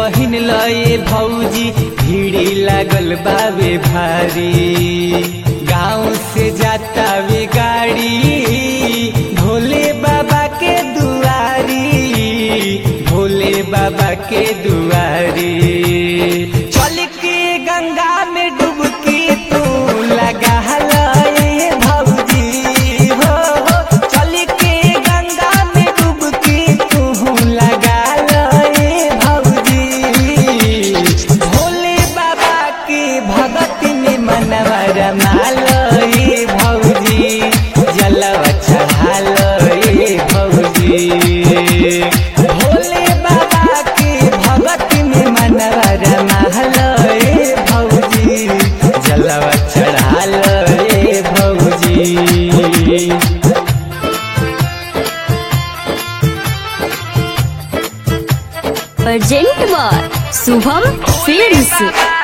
पहिन लए भौजी भीड़ी लागल बावे भारी गाँव से जाता वे गाड़ी भोले बाबा के दुआरी भोले बाबा के दुआरी चल के गंगा में डुबकी तू लगा लए भौजी हो हो चल के गंगा में डुबकी तू लगा लए भौजी भोले बाबा के भगत में मनवा रमालए भौजी जलवा चढ़ालए भौजी भोले बाबा के भगत में मनवा रमालए भौजी जलवा चढ़ालए भौजी अर्जेंट बार शुभम फिल्म्स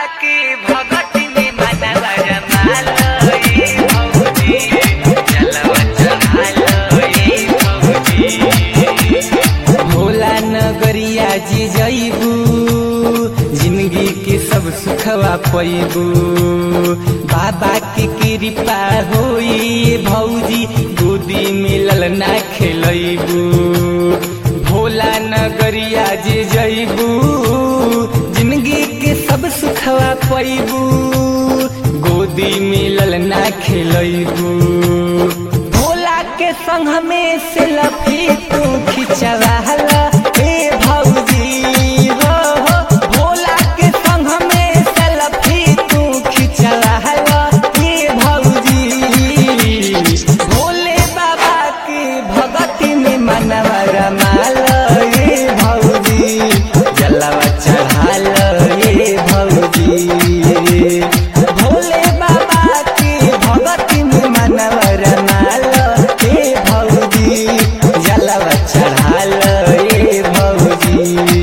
भोला नगरिया जी जईबू जिंदगी के सब सुखवा पैबू बाबा के कृपा होई भौजी गोदी मिलल ना खेलैबू भोला नगरिया जी जईबू जिंदगी के सब सुखवा पैबू गोदी मिलल ना खेलैबू भोला के संग में से लफी तू खिंचवाला ए भौजी हो हो भोला के संग में से लफी तू खिंचवाला ए भौजी भोले बाबा के भगती में मनवा रमाल ए भौजी जलवा चढ़ाल ए भौजी भोले बाबा के भगती में मनवा रमाल ए भौजी जलवा चढ़ाल ए भौजी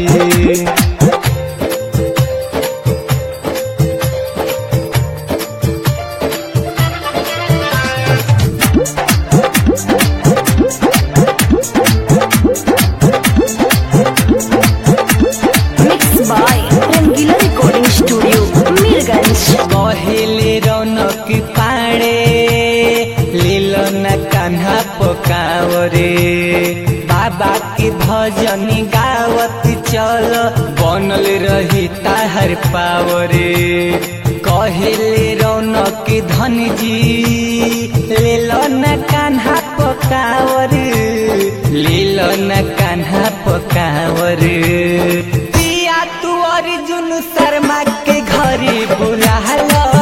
mix by Rangeela recording studio Mirganj कहेले रौनक पाड़े लीलो न कान्हा पकावरे बाबा के भजन गावत चल बनल रही ताहर पावरे कहेले रौनक धन जी लीलो न कान्हा पकावरे लीलो न कान्हा पकावरे पिया तू अर्जुन शर्मा के घरे बुला लो